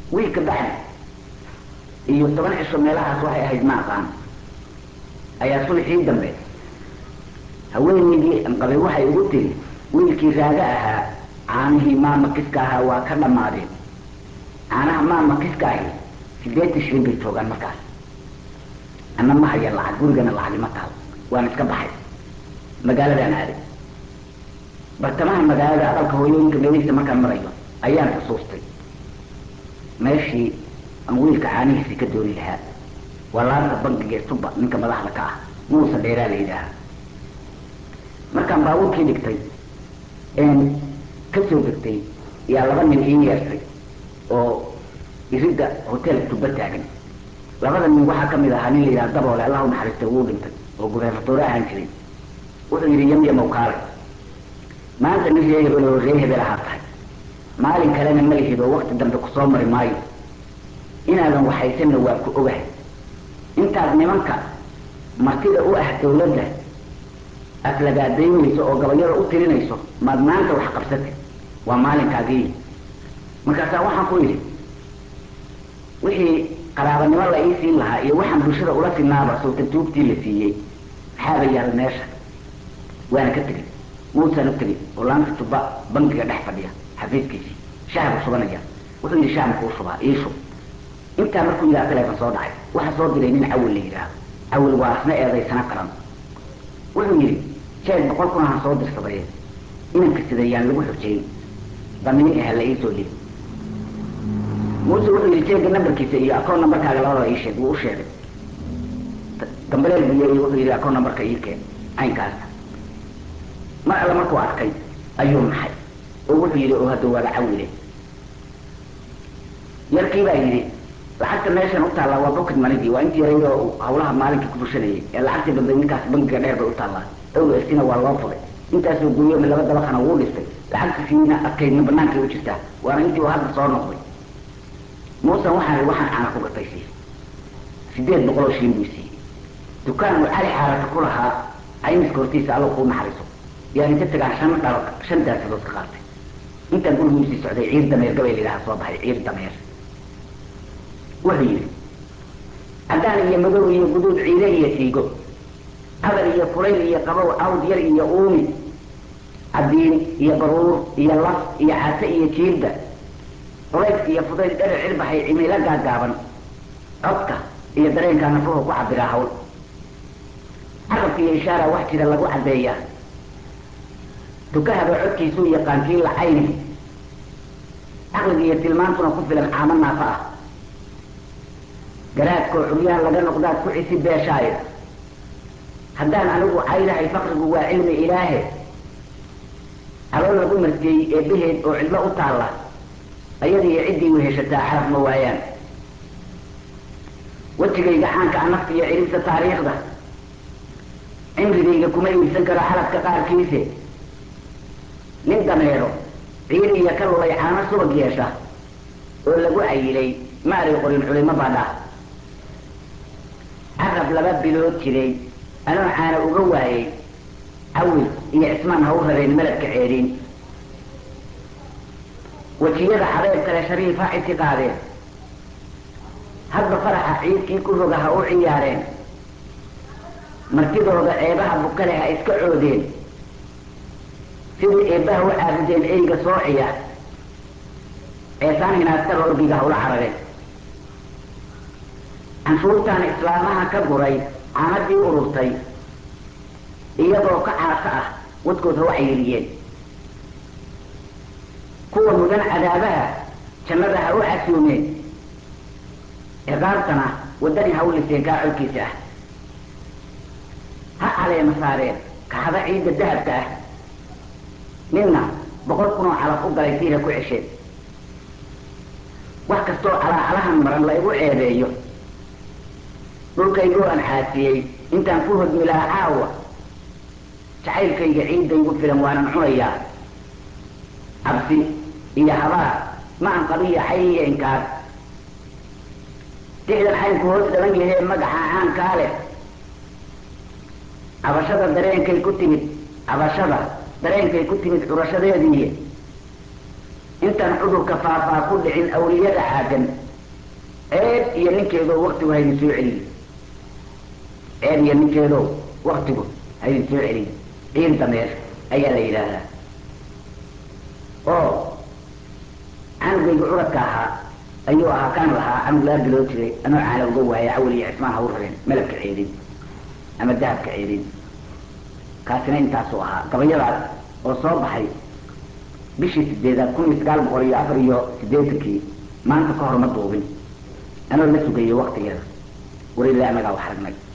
wiilka bacdi iyo toban cisho meelahaas waxay ahayd ma aqaan ayaa sulxii dambe haweenaydii anqabay waxay ugu tiri wiilkii raaga ahaa caanihii maama kiska ahaa waa ka dhammaadeen caanaha maama kiska ahi sideetan shilin bay joogaan markaas ana ma haya lacag gurigana lacagi ma taal waan iska baxay magaaladaan aaday bartamaha magaalada aqalka hooyooyinka meelihiisa markaan marayo ayaan xusuustay meeshii aan wiilka caanihiisii ka dooni lahaa waa laanta bankiga ee suba ninka madaxda ka ah muusa dheeraa la yidhaaha markaan baabuurkii dhigtay een ka soo degtay yaa laba nin ii yeertay oo iridda hotel tuba taagan labada nin waxaa kamid ahaa nin la yidhaha daboole allahu naxariista wuu dhintay oo gubernadoore ahaan jiray wuxuu yidhi yamyamow kaalay maanta nin ree hebel oo ree hebel ahaa tahay maalin kalena ma lihid oo wakti dambe kusoo mari maayo inaadan waxaysanna waa ku ogahay intaad nimanka martida u ah dawladda aflagaadaynayso oo gabayada u tirinayso maad maanta wax qabsatay waa maalinkaagii markaasaa waxaan ku yidhi wixii qaraabanimo la ii siin lahaa iyo waxaan bulshada ula sinaaba sawta tuugtii la siiyey maxaaba yaal meesha waana ka tegey muusaan u tegey oo laanta tuba bankiga dhex fadhiya xafiiskiisii shaha buu shubanaya wuxuu yidhi shaha makuu shubaa ii shub intaa markuu yidhaha teleefon soo dhacay waxa soo diray nin cawil la yidhaaho cawil waa asna eedaysana qaran wuxuu yidhi jeeg boqol kun ahaan soo dirsadayee inanka sidayaan lagu xujeeyey damiin aha la iisoo dhiib muuse wuxuu yidhi jeega nambarkiisa iyo akoon nambarkaaga labadaba ii sheeg wuu u sheegay dambaleel buu yeeriy wuxuu yidhi akoon nambarka ii keen caynkaasa mar alle markuu arkay ayuu naxay oo wuxuu yidhi oo hadda waaba cawile yarkii baa yidhi lacagta meeshan u taallaa waa bocket manigii waa intii yareyd oo hawlaha maalinkii ku bushanayay ee lacagtii dambe ninkaas bankiga dheer bay u taallaa dawla estina waa loo fuday intaasoo guryomi laba dabaqana wuu dhistay lacagtiisiina adkaydna banaankay u jirtaa waana intii uu hadda soo noqday muusan waxaan waxaan caana ku gatay sii sideed boqol oo shilin buu siiyey dukaan uu cali xaarata ku lahaa caymiska hortiisa allo kuu naxariiso yaan inta tagaan shan dhalo shan daasadood ka qaatay intaan gurigiisii socday ciir dameer gabay la yidhaha soo baxay ciir dameer wuxuu yidhi caddaan iyo madow iyo guduud ciide iyo siigo adar iyo kulayl iyo qabow awd yar iyo uumi cadiin iyo baruur iyo laf iyo case iyo jiilda culayska iyo fudayd dherer cirbaxay cimilo gaagaaban codka iyo dareenkaa nafuhu ku cabiraa hawl carabka iyo ishaara wax jira lagu caddeeyaa dukahaba codkiisuu yaqaan kii la cayni caqliga iyo tilmaantuna ku filan caamo naafa ah garaadkoo curyaha laga noqdaad ku cisi beeshaayo haddaan anigu caydahay fakrigu waa cilmi ilaahe calool lagu marjeeyey eebbaheed oo cidlo u taalla ayadiiyo ciddii weheshataa carab ma waayaan wejigayga caanka a nafta iyo ciribta taariikhda cimrigayga kuma iibsan karo xalabka qaarkiise nin dameero ciir iyo ka lulay caano subag yeesha oo lagu cayilay maaray qorin culimo baadha carab laba bilood jiray anoo caana uga waayey cawil iyo cismaan ha u rabeen meladka ceedhin wejiyada xabeeb kale shariifa ictiqaadeen hadba faraxa ciidkii ku roga ha u ciyaareen martidooda ceebaha bukale ha iska coodeen sidii eebbaha u caabudeen eyga soociya ceesaan hinaasta rorbiga ha ula carareen canshuurtaan islaamaha ka guray caanadii ururtay iyagoo ka caasa ah wadkood ha u cayiliyeen kuwa mudan cadaabaha jannada ha u casuumeen ciqaabtana waddani ha u liseen kaa colkiisa ah ha caleema saareen kaxada ciidda dahabka ah ninna boqol kunoo calaf u galay siina ku cesheen wax kastoo calaacalahan maran la igu ceebeeyo dhulkaygoo aan xaasiyey intaan ku hodmilaa caawa jacaylkayga ciiddaygu filan waanan cunayaa cabsi iyo habaar ma an qabiya cay iyo inkaar dixdan caynku hoos dhaban yahee magaxa caankaa leh cabashada dareenkay ku timid cabashada dareenkay ku timid curashadeediiy intaan cudurka faafaa ku dhicin awliyada caagan ceeb iyo ninkeedoo waktigu haydin soo celiy ceeb iyo ninkeedoo waktigu haydin soo celiy ciil dameer ayaa la yidhaahdaa oo canugayga curadka ahaa ayuu ahaa kaan lahaa canug laa biloo jiray anoo caana uga waaya cawal iyo cismaan ha u rabeen malabka ceedin ama dahabka ceedin kaasina intaasuu ahaa gabayadaas oo soo baxay bishii sideedaad kun iyo sagaal boqol iyo afar iyo siddeetankii maanta ka hor ma duubin anoo la sugayo waktigeeda war ilaa anagaa wax aragnay